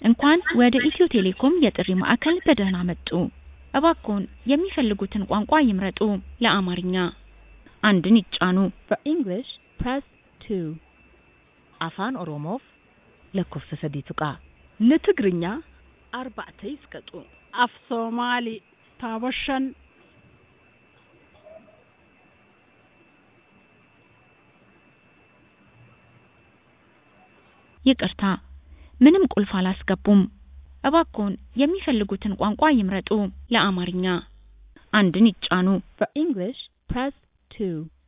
እንኳን ወደ ኢትዮ ቴሌኮም የጥሪ ማዕከል በደህና መጡ! እባክዎን የሚፈልጉትን ቋንቋ ይምረጡ! ለአማርኛ አንድን ይጫኑ። For English, press 2. Afaan Oromoof lakkoofsa sadii tuqaa. ንትግርኛ Arba'ata isqaxu. af soomaali taaba shan ይቅርታ፣ ምንም ቁልፍ አላስገቡም። እባክዎን የሚፈልጉትን ቋንቋ ይምረጡ። ለአማርኛ አንድን ይጫኑ። For English, press 2.